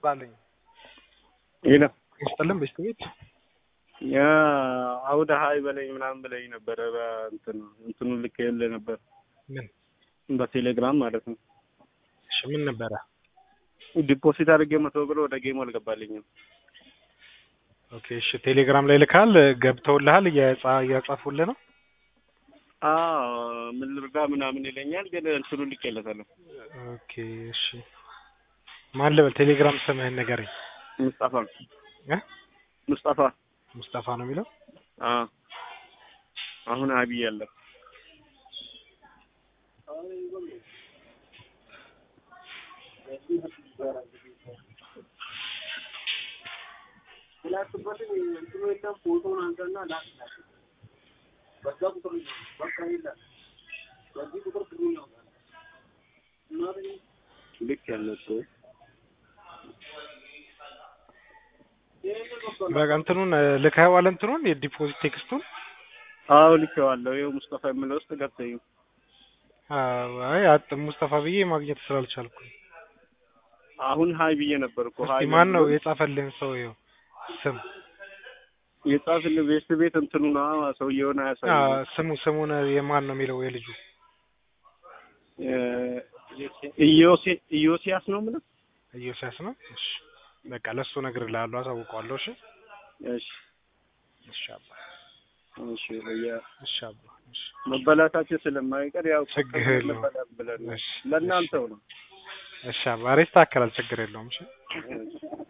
ባለኝ ይለ ይስጥልን በስተ ቤት ያ አውደ ሀይ በለኝ ምናምን ብለኝ ነበረ። በእንትን እንትኑ ልክ የለ ነበር ምን በቴሌግራም ማለት ነው። እሺ ምን ነበረ? ዲፖዚት አድርጌ መቶ ብር ወደ ጌሙ አልገባልኝም። ኦኬ እሺ ቴሌግራም ላይ ልካል ገብተውልሃል? እየጻ- እያጻፉልህ ነው? አዎ ምን ልርዳ ምናምን ይለኛል፣ ግን እንትኑ ልክ የለታለሁ። ኦኬ እሺ ማን ልበል? ቴሌግራም ስምህን ንገረኝ። ሙስጣፋ እ ሙስጣፋ ሙስጠፋ ነው የሚለው? አዎ አሁን አብይ ያለ ልክ ያለው እኮ በቃ እንትኑን ልከኸዋል? እንትኑን የዲፖዚት ቴክስቱን? አዎ ልኬዋለሁ። ይኸው ሙስጣፋ የምለው ውስጥ ገብተኝ አዎ፣ አይ አጥ ሙስጠፋ ብዬ ማግኘት ስላልቻልኩ አሁን ሀይ ብዬ ነበር እኮ እስቲ ሀይ ማን ነው ብሎ የጻፈልህን ሰው ይኸው ስም የጻፍልህ ቤት ቤት እንትኑ ና ሰውየውን አ አያሳይም። ስሙ ስሙን የማን ነው የሚለው የልጁ ኢዮሴ ኢዮሲያስ ነው የምልህ። ኢዮስያስ ነው። እሺ በቃ ለሱ እነግርልሃለሁ፣ አሳውቀዋለሁ። እሺ እሺ እሺ አባ እሺ ያ እሺ አባ እሺ መበላታችን ስለማይቀር ያው ችግር የለውም። መበላት ብለን ነው። እሺ ለእናንተው ነው። እሺ አባ ሬስታ አከላል ችግር የለውም። እሺ እሺ